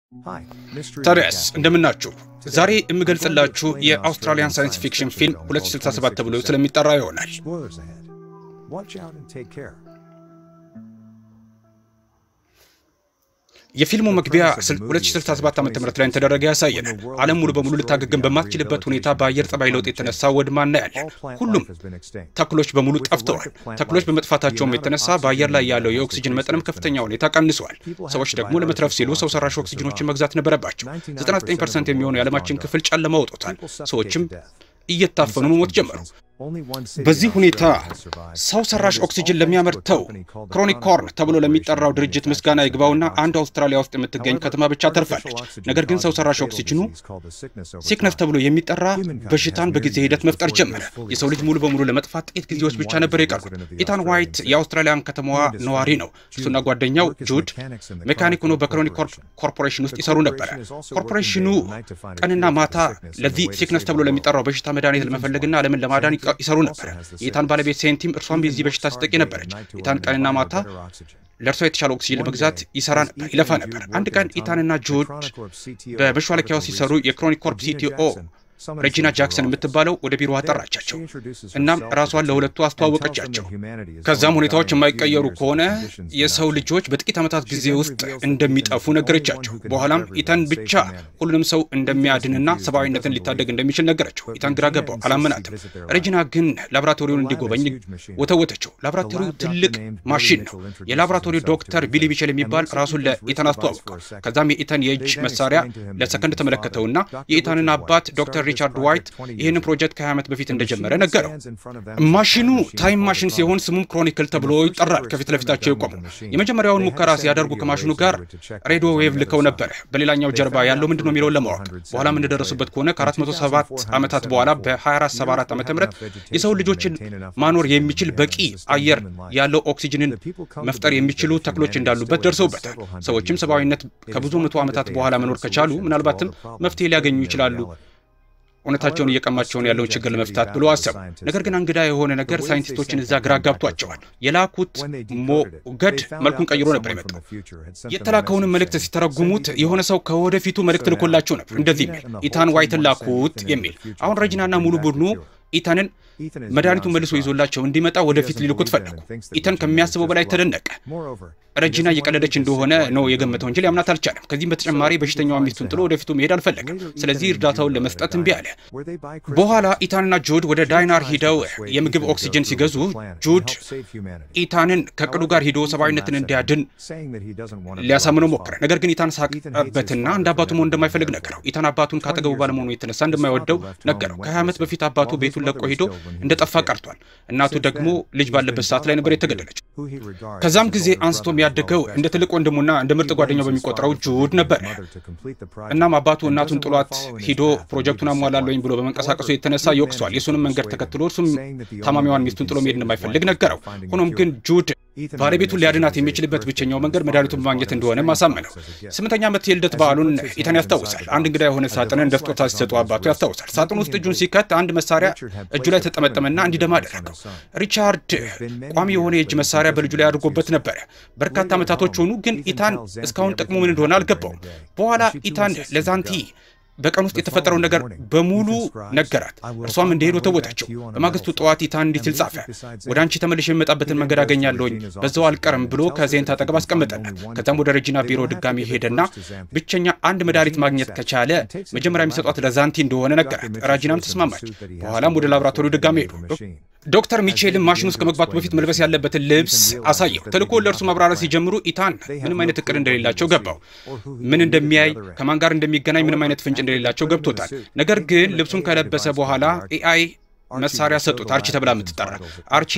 ታዲያስ እንደምናችሁ። ዛሬ የምገልጽላችሁ የአውስትራሊያን ሳይንስ ፊክሽን ፊልም 2067 ተብሎ ስለሚጠራ ይሆናል። የፊልሙ መግቢያ 2067 ዓ ም ላይ ተደረገ ያሳየናል። ዓለም ሙሉ በሙሉ ልታገግም በማትችልበት ሁኔታ በአየር ጠባይ ለውጥ የተነሳ ወድማ እናያለን። ሁሉም ተክሎች በሙሉ ጠፍተዋል። ተክሎች በመጥፋታቸውም የተነሳ በአየር ላይ ያለው የኦክሲጅን መጠንም ከፍተኛ ሁኔታ ቀንሷል። ሰዎች ደግሞ ለመትረፍ ሲሉ ሰው ሰራሽ ኦክሲጅኖችን መግዛት ነበረባቸው። 99 ፐርሰንት የሚሆኑ የዓለማችን ክፍል ጨለማ ወጦታል። ሰዎችም እየታፈኑ መሞት ጀመሩ። በዚህ ሁኔታ ሰው ሰራሽ ኦክሲጅን ለሚያመርተው ክሮኒኮርን ተብሎ ለሚጠራው ድርጅት ምስጋና ይግባውና አንድ አውስትራሊያ ውስጥ የምትገኝ ከተማ ብቻ ተርፋለች። ነገር ግን ሰው ሰራሽ ኦክሲጅኑ ሲክነስ ተብሎ የሚጠራ በሽታን በጊዜ ሂደት መፍጠር ጀመረ። የሰው ልጅ ሙሉ በሙሉ ለመጥፋት ጥቂት ጊዜዎች ብቻ ነበር የቀሩት። ኢታን ዋይት የአውስትራሊያን ከተማዋ ነዋሪ ነው። እሱና ጓደኛው ጁድ ሜካኒክ ሆኖ በክሮኒኮር ኮርፖሬሽን ውስጥ ይሰሩ ነበረ። ኮርፖሬሽኑ ቀንና ማታ ለዚህ ሲክነስ ተብሎ ለሚጠራው በሽታ መድኃኒት ለመፈለግና ዓለምን ለማዳን ይሰሩ ነበር። የኢታን ባለቤት ሴንቲም እርሷም የዚህ በሽታ ተጠቂ ነበረች። ኢታን ቀንና ማታ ለእርሷ የተሻለ ኦክሲጅን ለመግዛት ይሰራ ነበር፣ ይለፋ ነበር። አንድ ቀን ኢታንና ጆርጅ በመሿለኪያው ሲሰሩ የክሮኒኮርፕ ሲቲኦ ሬጂና ጃክሰን የምትባለው ወደ ቢሮ አጠራቻቸው። እናም ራሷን ለሁለቱ አስተዋወቀቻቸው። ከዛም ሁኔታዎች የማይቀየሩ ከሆነ የሰው ልጆች በጥቂት ዓመታት ጊዜ ውስጥ እንደሚጠፉ ነገረቻቸው። በኋላም ኢታን ብቻ ሁሉንም ሰው እንደሚያድንና ሰብአዊነትን ሊታደግ እንደሚችል ነገረችው። ኢታን ግራ ገባው፣ አላመናትም። ሬጂና ግን ላቦራቶሪውን እንዲጎበኝ ወተወተችው። ላቦራቶሪው ትልቅ ማሽን ነው። የላቦራቶሪው ዶክተር ቢሊ ሚቸል የሚባል ራሱን ለኢታን አስተዋወቀው። ከዛም የኢታን የእጅ መሳሪያ ለሰከንድ ተመለከተውና የኢታንን አባት ዶክተር ሪቻርድ ዋይት ይህንን ፕሮጀክት ከ20 ዓመት በፊት እንደጀመረ ነገረው። ማሽኑ ታይም ማሽን ሲሆን ስሙም ክሮኒክል ተብሎ ይጠራል። ከፊት ለፊታቸው የቆሙ የመጀመሪያውን ሙከራ ሲያደርጉ ከማሽኑ ጋር ሬዲዮ ዌቭ ልከው ነበረ፣ በሌላኛው ጀርባ ያለው ምንድን ነው የሚለውን ለማወቅ። በኋላም እንደደረሱበት ከሆነ ከ407 ዓመታት በኋላ በ2474 ዓ ም የሰው ልጆችን ማኖር የሚችል በቂ አየር ያለው ኦክሲጅንን መፍጠር የሚችሉ ተክሎች እንዳሉበት ደርሰውበታል። ሰዎችም ሰብአዊነት ከብዙ መቶ ዓመታት በኋላ መኖር ከቻሉ ምናልባትም መፍትሄ ሊያገኙ ይችላሉ እውነታቸውን እየቀማቸውን ያለውን ችግር ለመፍታት ብሎ አሰቡ። ነገር ግን እንግዳ የሆነ ነገር ሳይንቲስቶችን እዛ ግራ ጋብቷቸዋል። የላኩት ሞገድ መልኩን ቀይሮ ነበር የመጣው። የተላከውንም መልእክት ሲተረጉሙት የሆነ ሰው ከወደፊቱ መልእክት ልኮላቸው ነበር እንደዚህ የሚል ኢታን ዋይትን ላኩት የሚል። አሁን ረጅናና ሙሉ ቡድኑ ኢታንን መድኃኒቱን መልሶ ይዞላቸው እንዲመጣ ወደፊት ሊልኩት ፈለጉ። ኢታን ከሚያስበው በላይ ተደነቀ። ረጂና እየቀለደች እንደሆነ ነው የገመተው እንጂ ሊያምናት አልቻለም። ከዚህም በተጨማሪ በሽተኛዋ ሚስቱን ጥሎ ወደፊቱ መሄድ አልፈለገም። ስለዚህ እርዳታውን ለመስጠት እምቢ አለ። በኋላ ኢታንና ጁድ ወደ ዳይናር ሂደው የምግብ ኦክሲጅን ሲገዙ ጁድ ኢታንን ከቅዱ ጋር ሂዶ ሰብአዊነትን እንዲያድን ሊያሳምነው ሞከረ። ነገር ግን ኢታን ሳቀበትና እንደ አባቱ መሆን እንደማይፈልግ ነገረው። ኢታን አባቱን ካጠገቡ ባለመሆኑ የተነሳ እንደማይወደው ነገረው። ከ20 ዓመት በፊት አባቱ ቤቱን ለቆ ሂዶ እንደጠፋ ቀርቷል። እናቱ ደግሞ ልጅ ባለበት ሰዓት ላይ ነበር የተገደለችው። ከዛም ጊዜ አንስቶ የሚያደገው እንደ ትልቅ ወንድሙና እንደ ምርጥ ጓደኛው በሚቆጠረው ጁድ ነበር። እናም አባቱ እናቱን ጥሏት ሂዶ ፕሮጀክቱን አሟላለኝ ብሎ በመንቀሳቀሱ የተነሳ ይወቅሷል። የእሱንም መንገድ ተከትሎ እርሱም ታማሚዋን ሚስቱን ጥሎ መሄድ እንደማይፈልግ ነገረው። ሆኖም ግን ጁድ ባለቤቱን ሊያድናት የሚችልበት ብቸኛው መንገድ መድኃኒቱን ማግኘት እንደሆነ ማሳመነው። ስምንተኛ ዓመት የልደት በዓሉን ኢታን ያስታውሳል። አንድ እንግዳ የሆነ ሳጥንን እንደ ስጦታ ሲሰጡ አባቱ ያስታውሳል። ሳጥን ውስጥ እጁን ሲከት አንድ መሳሪያ እጁ ላይ ተጠመጠመና እንዲደማ አደረገው። ሪቻርድ ቋሚ የሆነ የእጅ መሳሪያ በልጁ ላይ አድርጎበት ነበረ። በርካታ ዓመታቶች ሆኑ፣ ግን ኢታን እስካሁን ጥቅሙ ምን እንደሆነ አልገባውም። በኋላ ኢታን ለዛንቲ በቀን ውስጥ የተፈጠረውን ነገር በሙሉ ነገራት። እርሷም እንደሄዱ ተወጣቸው። በማግስቱ ጠዋት ኢታን እንዲህ ሲል ጻፈ። ወደ አንቺ ተመልሼ የመጣበትን መንገድ አገኛለሁኝ፣ በዛው አልቀርም ብሎ ከዜንት አጠገብ አስቀመጠላት። ከዛም ወደ ረጂና ቢሮ ድጋሚ ሄደና ብቸኛ አንድ መድኃኒት ማግኘት ከቻለ መጀመሪያ የሚሰጧት ለዛንቲ እንደሆነ ነገራት። ራጂናም ተስማማች። በኋላም ወደ ላቦራቶሪው ድጋሚ ሄዱ። ዶክተር ሚቼልም ማሽን ውስጥ ከመግባቱ በፊት መልበስ ያለበትን ልብስ አሳየው። ተልኮ ለእርሱ ማብራራት ሲጀምሩ ኢታን ምንም አይነት እቅድ እንደሌላቸው ገባው። ምን እንደሚያይ ከማን ጋር እንደሚገናኝ ምንም አይነት ፍንጭ እንደሌላቸው ገብቶታል። ነገር ግን ልብሱን ከለበሰ በኋላ ኤአይ መሳሪያ ሰጡት፣ አርቺ ተብላ የምትጠራ አርቺ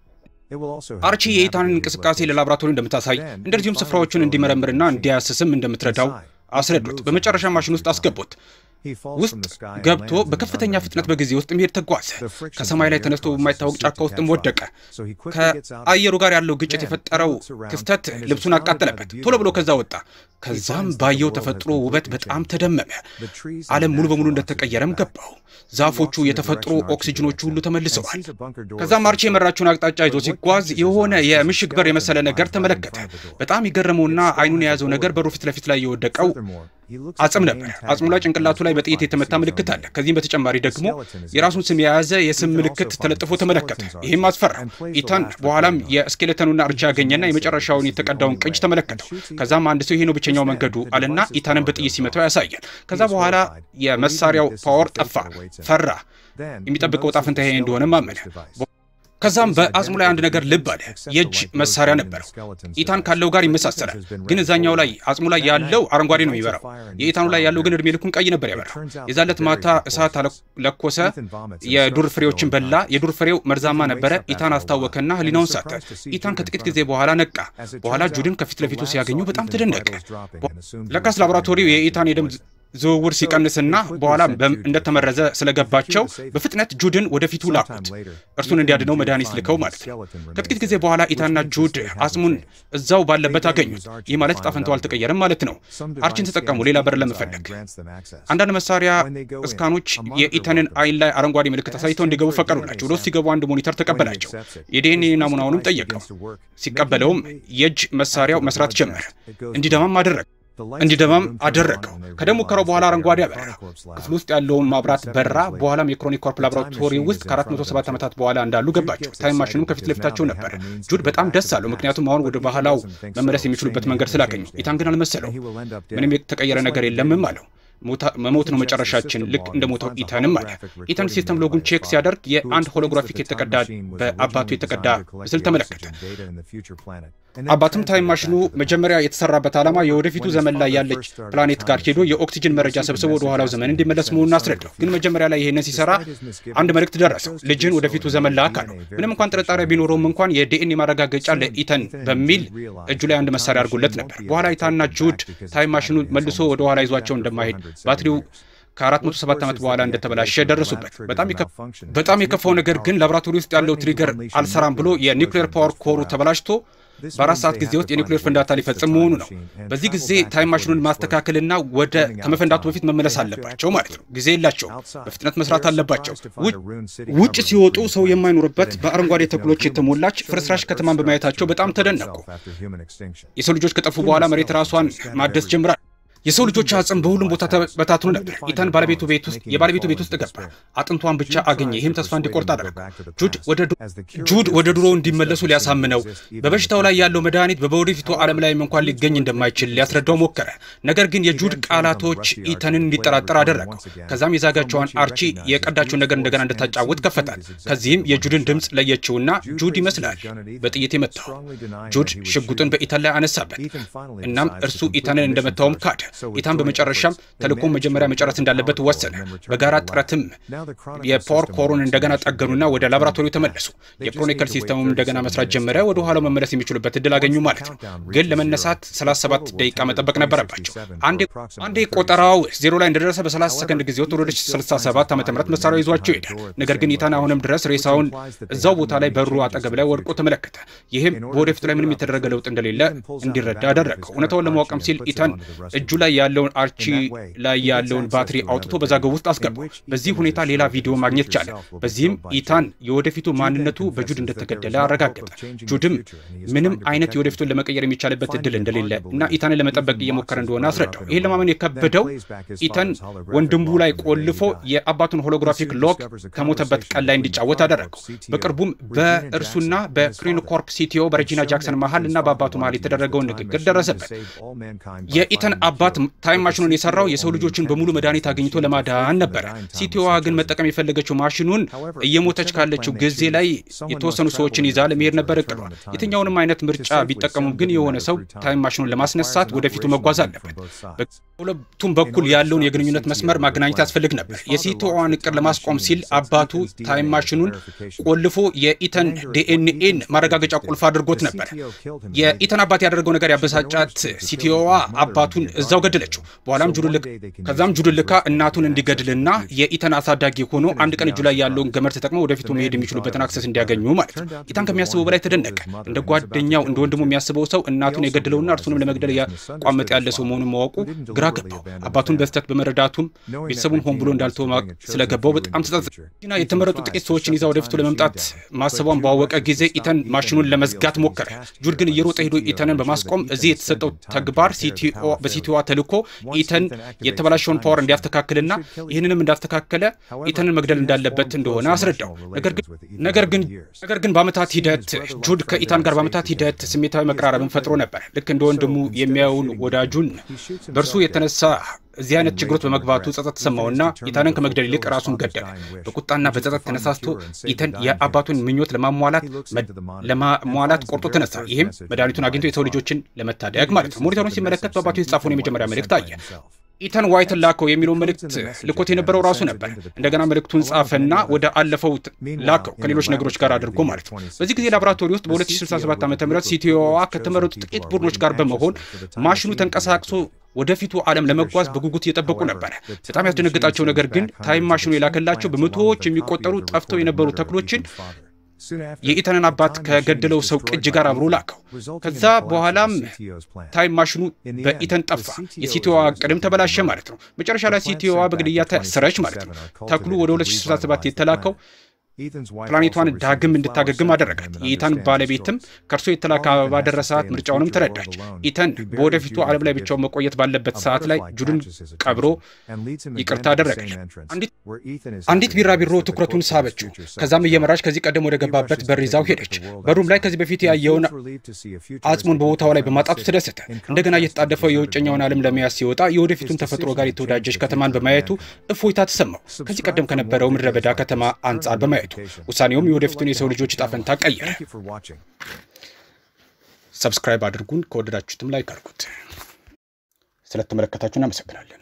አርቺ የኢታንን እንቅስቃሴ ለላቦራቶሪ እንደምታሳይ እንደዚሁም ስፍራዎቹን እንዲመረምርና እንዲያስስም እንደምትረዳው አስረዱት። በመጨረሻ ማሽን ውስጥ አስገቡት። ውስጥ ገብቶ በከፍተኛ ፍጥነት በጊዜ ውስጥ መሄድ ተጓዘ። ከሰማይ ላይ ተነስቶ በማይታወቅ ጫካ ውስጥም ወደቀ። ከአየሩ ጋር ያለው ግጭት የፈጠረው ክስተት ልብሱን አቃጠለበት። ቶሎ ብሎ ከዛ ወጣ። ከዛም ባየው ተፈጥሮ ውበት በጣም ተደመመ። ዓለም ሙሉ በሙሉ እንደተቀየረም ገባው። ዛፎቹ፣ የተፈጥሮ ኦክሲጅኖቹ ሁሉ ተመልሰዋል። ከዛም አርቺ የመራችውን አቅጣጫ ይዞ ሲጓዝ የሆነ የምሽግ በር የመሰለ ነገር ተመለከተ። በጣም የገረመውና አይኑን የያዘው ነገር በሩ ፊት ለፊት ላይ የወደቀው አጽም ነበር። አጽሙ ላይ ጭንቅላቱ ላይ በጥይት የተመታ ምልክት አለ። ከዚህም በተጨማሪ ደግሞ የራሱን ስም የያዘ የስም ምልክት ተለጥፎ ተመለከተ። ይህም አስፈራ። ኢታን በኋላም የስኬሌተኑና እርቻ ያገኘና የመጨረሻውን የተቀዳውን ቅጅ ተመለከተው። ከዛም አንድ ሰው ይሄ ነው ብቸኛው መንገዱ አለና ኢታንን በጥይት ሲመታው ያሳያል። ከዛ በኋላ የመሳሪያው ፓወር ጠፋ፣ ፈራ። የሚጠብቀው ዕጣ ፈንታ ይሄ እንደሆነም አመነ። ከዛም በአጽሙ ላይ አንድ ነገር ልብ አለ። የእጅ መሳሪያ ነበረው። ኢታን ካለው ጋር ይመሳሰላል፣ ግን እዛኛው ላይ አጽሙ ላይ ያለው አረንጓዴ ነው የሚበራው። የኢታኑ ላይ ያለው ግን እድሜ ልኩን ቀይ ነበር ያበራው። የዛለት ማታ እሳት ለኮሰ፣ የዱር ፍሬዎችን በላ። የዱር ፍሬው መርዛማ ነበረ። ኢታን አስታወከና ህሊናውን ሳተ። ኢታን ከጥቂት ጊዜ በኋላ ነቃ። በኋላ ጁድን ከፊት ለፊቱ ሲያገኙ በጣም ተደነቀ። ለካስ ላቦራቶሪው የኢታን የደም ዝውውር ሲቀንስና በኋላ እንደተመረዘ ስለገባቸው በፍጥነት ጁድን ወደፊቱ ላኩት። እርሱን እንዲያድነው መድኃኒት ልከው ማለት ነው። ከጥቂት ጊዜ በኋላ ኢታንና ጁድ አጽሙን እዛው ባለበት አገኙት። ይህ ማለት ዕጣ ፈንታው አልተቀየረም ማለት ነው። አርችን ተጠቀሙ ሌላ በር ለመፈለግ። አንዳንድ መሳሪያ እስካኖች የኢታንን አይን ላይ አረንጓዴ ምልክት አሳይተው እንዲገቡ ፈቀዱላቸው። ወደ ውስጥ ሲገቡ አንድ ሞኒተር ተቀበላቸው። የዲኤንኤ ናሙናውንም ጠየቀው። ሲቀበለውም የእጅ መሳሪያው መስራት ጀመረ። እንዲደማም አደረገ እንዲደማም አደረገው። ከደም ሙከራው በኋላ አረንጓዴ አበራ። ክፍል ውስጥ ያለውን ማብራት በራ። በኋላም የክሮኒክ ኮርፕ ላቦራቶሪ ውስጥ ከ407 ዓመታት በኋላ እንዳሉ ገባቸው። ታይም ማሽኑም ከፊት ለፊታቸው ነበረ። ጁድ በጣም ደስ አለው፣ ምክንያቱም አሁን ወደ ባህላው መመለስ የሚችሉበት መንገድ ስላገኙ። ኢታን ግን አልመሰለው። ምንም የተቀየረ ነገር የለምም አለው። መሞት ነው መጨረሻችን፣ ልክ እንደ ሞተው ኢታንም አለ። ኢታን ሲስተም ሎጉን ቼክ ሲያደርግ የአንድ ሆሎግራፊክ የተቀዳ በአባቱ የተቀዳ ምስል ተመለከተ። አባትም ታይም ማሽኑ መጀመሪያ የተሰራበት ዓላማ የወደፊቱ ዘመን ላይ ያለች ፕላኔት ጋር ሄዶ የኦክሲጅን መረጃ ሰብስቦ ወደ ኋላው ዘመን እንዲመለስ መሆኑን አስረዳው። ግን መጀመሪያ ላይ ይህንን ሲሰራ አንድ መልእክት ደረሰው። ልጅን ወደፊቱ ዘመን ላክ አለው። ምንም እንኳን ጥርጣሬ ቢኖረውም እንኳን የዲኤንኤ ማረጋገጫ ለኢተን በሚል እጁ ላይ አንድ መሳሪያ አድርጎለት ነበር። በኋላ ኢታንና ጁድ ታይም ማሽኑ መልሶ ወደ ኋላ ይዟቸው እንደማይሄድ ባትሪው ከ407 ዓመት በኋላ እንደተበላሸ ደረሱበት። በጣም የከፋው ነገር ግን ላቦራቶሪ ውስጥ ያለው ትሪገር አልሰራም ብሎ የኒውክሌር ፓወር ኮሩ ተበላሽቶ በአራት ሰዓት ጊዜ ውስጥ የኒውክሌር ፍንዳታ ሊፈጽም መሆኑ ነው። በዚህ ጊዜ ታይም ማሽኑን ማስተካከልና ወደ ከመፈንዳቱ በፊት መመለስ አለባቸው ማለት ነው። ጊዜ የላቸው፣ በፍጥነት መስራት አለባቸው። ውጭ ሲወጡ ሰው የማይኖርበት በአረንጓዴ ተክሎች የተሞላች ፍርስራሽ ከተማን በማየታቸው በጣም ተደነቁ። የሰው ልጆች ከጠፉ በኋላ መሬት ራሷን ማደስ ጀምራል። የሰው ልጆች አጽም በሁሉም ቦታ ተበታትኖ ነበር። ኢታን ባለቤቱ ቤት ውስጥ የባለቤቱ ቤት ውስጥ ገባ። አጥንቷን ብቻ አገኘ። ይህም ተስፋ እንዲቆርጥ አደረገው። ጁድ ወደ ድሮ እንዲመለሱ ሊያሳምነው፣ በበሽታው ላይ ያለው መድኃኒት በወደፊቱ ዓለም ላይም እንኳን ሊገኝ እንደማይችል ሊያስረዳው ሞከረ። ነገር ግን የጁድ ቃላቶች ኢታንን እንዲጠራጠር አደረገው። ከዛም የዛጋቸውን አርቺ የቀዳቸውን ነገር እንደገና እንድታጫውት ከፈታል። ከዚህም የጁድን ድምፅ ለየችውና ጁድ ይመስላል በጥይት የመታው። ጁድ ሽጉጥን በኢታን ላይ አነሳበት። እናም እርሱ ኢታንን እንደመታውም ካደ። ኢታን በመጨረሻም ተልእኮውን መጀመሪያ መጨረስ እንዳለበት ወሰነ። በጋራ ጥረትም የፓወር ኮሩን እንደገና ጠገኑና ወደ ላቦራቶሪው ተመለሱ። የክሮኒከል ሲስተሙም እንደገና መስራት ጀመረ። ወደ ኋላው መመለስ የሚችሉበት እድል አገኙ ማለት ነው። ግን ለመነሳት 37 ደቂቃ መጠበቅ ነበረባቸው። አንዴ ቆጠራው ዜሮ ላይ እንደደረሰ በ30 ሰከንድ ጊዜ ወጥ ወደ 67 ዓ ም መሳሪያው ይዟቸው ይሄዳል። ነገር ግን ኢታን አሁንም ድረስ ሬሳውን እዛው ቦታ ላይ በሩ አጠገብ ላይ ወድቆ ተመለከተ። ይህም በወደፊቱ ላይ ምንም የተደረገ ለውጥ እንደሌለ እንዲረዳ አደረገው። እውነታውን ለማወቅም ሲል ኢታን እጁ ላይ ያለውን አርቺ ላይ ያለውን ባትሪ አውጥቶ በዛገቡ ውስጥ አስገባው። በዚህ ሁኔታ ሌላ ቪዲዮ ማግኘት ቻለ። በዚህም ኢታን የወደፊቱ ማንነቱ በጁድ እንደተገደለ አረጋገጠ። ጁድም ምንም አይነት የወደፊቱን ለመቀየር የሚቻልበት እድል እንደሌለ እና ኢታንን ለመጠበቅ እየሞከረ እንደሆነ አስረዳው። ይህን ለማመን የከበደው ኢታን ወንድሙ ላይ ቆልፎ የአባቱን ሆሎግራፊክ ሎግ ከሞተበት ቀን ላይ እንዲጫወት አደረገው። በቅርቡም በእርሱና በክሪንኮርፕ ሲቲኦ በሬጂና ጃክሰን መሀል እና በአባቱ መሀል የተደረገውን ንግግር ደረሰበት። የኢታን አባት ታይም ማሽኑን የሰራው የሰው ልጆችን በሙሉ መድኃኒት አግኝቶ ለማዳን ነበረ። ሲቲኦዋ ግን መጠቀም የፈለገችው ማሽኑን እየሞተች ካለችው ጊዜ ላይ የተወሰኑ ሰዎችን ይዛ ለመሄድ ነበር እቅዷ። የትኛውንም አይነት ምርጫ ቢጠቀሙም ግን የሆነ ሰው ታይም ማሽኑን ለማስነሳት ወደፊቱ መጓዝ አለበት። በሁለቱም በኩል ያለውን የግንኙነት መስመር ማገናኘት ያስፈልግ ነበር። የሲቲኦዋን እቅድ ለማስቆም ሲል አባቱ ታይም ማሽኑን ቆልፎ የኢተን ዲኤንኤን ማረጋገጫ ቁልፍ አድርጎት ነበር። የኢተን አባት ያደረገው ነገር ያበሳጫት ሲቲኦዋ አባቱን እዛው ገደለችው። በኋላም ጁድልክ ከዛም ጁድልካ እናቱን እንዲገድልና የኢተን አሳዳጊ ሆኖ አንድ ቀን እጁ ላይ ያለውን ገመድ ተጠቅመው ወደፊቱ መሄድ የሚችሉበትን አክሰስ እንዲያገኙ ማለት ነው። ኢታን ከሚያስበው በላይ ተደነቀ። እንደ ጓደኛው እንደ ወንድሙ የሚያስበው ሰው እናቱን የገደለውና እርሱንም ለመግደል ያቋመጠ ያለ ሰው መሆኑን ማወቁ ግራ ገባው። አባቱን በስህተት በመረዳቱም ቤተሰቡን ሆን ብሎ እንዳልተወ ስለገባው በጣም ተጸጸተ። የተመረጡ ጥቂት ሰዎችን ይዛ ወደፊቱ ለመምጣት ማሰቧን ባወቀ ጊዜ ኢተን ማሽኑን ለመዝጋት ሞከረ። ጁድ ግን እየሮጠ ሄዶ ኢተንን በማስቆም እዚህ የተሰጠው ተግባር በሲቲኦዋ ተልኮ ኢተን የተበላሸውን ፓወር እንዲያስተካክልና ይህንንም እንዳስተካከለ ኢተንን መግደል እንዳለበት እንደሆነ አስረዳው። ነገር ግን ነገር ግን በአመታት ሂደት ጁድ ከኢታን ጋር በአመታት ሂደት ስሜታዊ መቀራረብን ፈጥሮ ነበር። ልክ እንደ ወንድሙ የሚያየውን ወዳጁን በእርሱ የተነሳ እዚህ አይነት ችግሮች በመግባቱ ጸጸት ተሰማውና ኢታንን ከመግደል ይልቅ ራሱን ገደለ። በቁጣና በጸጸት ተነሳስቶ ኢተን የአባቱን ምኞት ለማሟላት ቆርጦ ተነሳ። ይህም መድኃኒቱን አግኝቶ የሰው ልጆችን ለመታደግ ማለት ነው። ሞኒተሩን ሲመለከት በአባቱ የተጻፈውን የመጀመሪያ መልእክት አየ። ኢተን ዋይትን ላከው የሚለው መልእክት ልኮት የነበረው ራሱ ነበር። እንደገና መልእክቱን ጻፈና ወደ አለፈው ላከው ከሌሎች ነገሮች ጋር አድርጎ ማለት ነው። በዚህ ጊዜ ላቦራቶሪ ውስጥ በ2067 ዓ ም ሲቲኦዋ ከተመረጡ ጥቂት ቡድኖች ጋር በመሆን ማሽኑ ተንቀሳቅሶ ወደፊቱ ዓለም ለመጓዝ በጉጉት እየጠበቁ ነበረ። በጣም ያስደነገጣቸው ነገር ግን ታይም ማሽኑ የላከላቸው በመቶዎች የሚቆጠሩ ጠፍተው የነበሩ ተክሎችን የኢተንን አባት ከገደለው ሰው ቅጅ ጋር አብሮ ላከው። ከዛ በኋላም ታይም ማሽኑ በኢተን ጠፋ። የሲቲኦዋ ቅድም ተበላሸ ማለት ነው። መጨረሻ ላይ ሲቲኦዋ በግድያ ተሰረች ማለት ነው። ተክሉ ወደ 2067 የተላከው ፕላኔቷን ዳግም እንድታገግም አደረጋት። የኢታን ባለቤትም ከእርሶ የተላከ አበባ ደረሳት። ምርጫውንም ተረዳች። ኢተን በወደፊቱ ዓለም ላይ ብቻውን መቆየት ባለበት ሰዓት ላይ ጁድን ቀብሮ ይቅርታ አደረገች። አንዲት ቢራቢሮ ትኩረቱን ሳበችው። ከዛም እየመራች ከዚህ ቀደም ወደ ገባበት በር ይዛው ሄደች። በሩም ላይ ከዚህ በፊት ያየውን አጽሙን በቦታው ላይ በማጣቱ ተደሰተ። እንደገና እየተጣደፈው የውጨኛውን ዓለም ለመያዝ ሲወጣ የወደፊቱን ተፈጥሮ ጋር የተወዳጀች ከተማን በማየቱ እፎይታ ተሰማው። ከዚህ ቀደም ከነበረው ምድረ በዳ ከተማ አንጻር በማየቱ ውሳኔውም የወደፊቱን የሰው ልጆች ዕጣ ፈንታ ቀየረ። ሰብስክራይብ አድርጉን፣ ከወደዳችሁትም ላይክ አድርጉት። ስለተመለከታችሁ እናመሰግናለን።